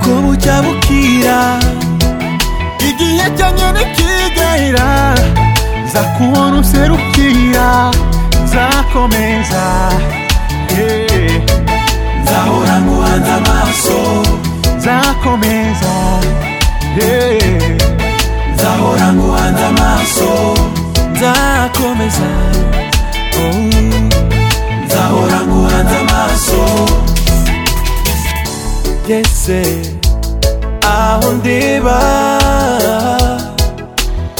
bujya bukira igihe cyanyene kigahira nza kubona userukira nzakomeza yeah. nzahora nguhanze amaso nzakomeza yeah. nzahora nguhanze amaso nzakomeza oh. nzahora nguhanze amaso ngeze aho ndiba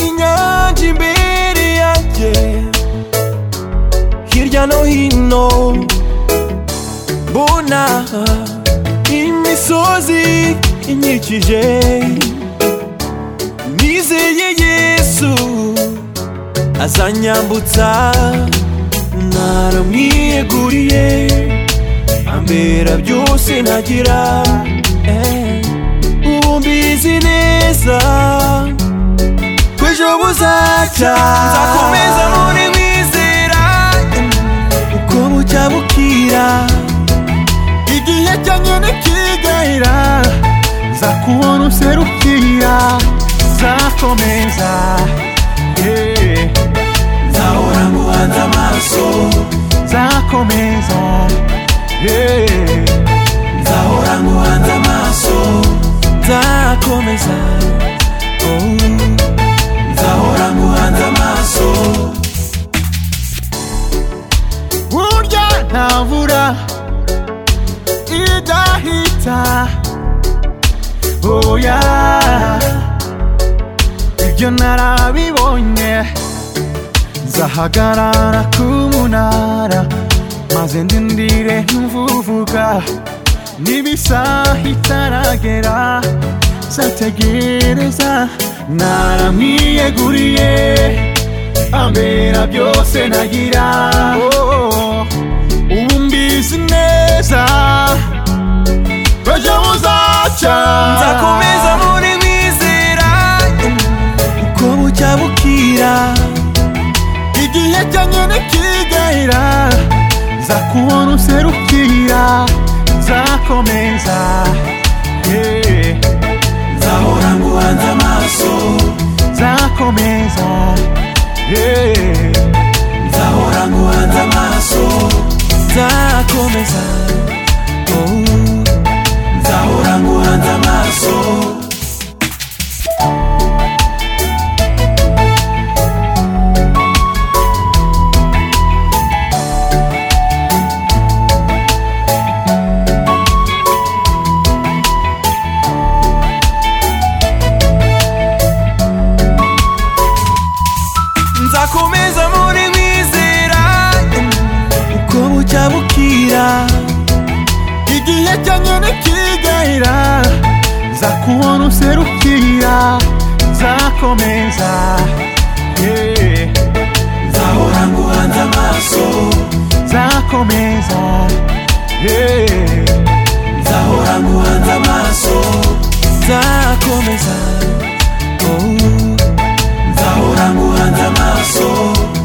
inyanja imbere yanjye hirya no hino mbona imisozi inyikije nizeye yesu azanyambutsa naramwiyeguriye ambera byose ntagira eh. ubu mbizi neza ko ejo buzacya nzakomeza muri wizera uko bucya bukira igihe cyanyene kigahira nza kubona userukira nzakomeza yeah. nzahora nguhanze amaso nzakomeza yeah. nzahora nguhanze amaso nzakomeza oh. nzahora nguhanze amaso burya nta mvura idahita oya ibyo narabibonye nzahagarara ku munara maze ndindire ntuvuvuga n'ibisaha itaragera zategereza naramwiyeguriye ambera byose ntagira oh, ubu mbizi neza ejo buzacya nzakomeza muri wizera uko bucya bukira igihe cyanyene kigahira nza kubona userukira nzakomeza yeah. nzahora nguhanze amaso nzakomeza yeah. nzahora nguhanze amaso nzakomeza oh. nzahora nguhanze amaso nzakomeza muri wizera uko bucya bukira igihe cyanyene kigahira nza kubona userukira nzakomeza yeah. nzahora nguhanze amaso nzakomeza yeah. nzahora nguhanze amaso nzakomeza oh. nzahora nguhanze amaso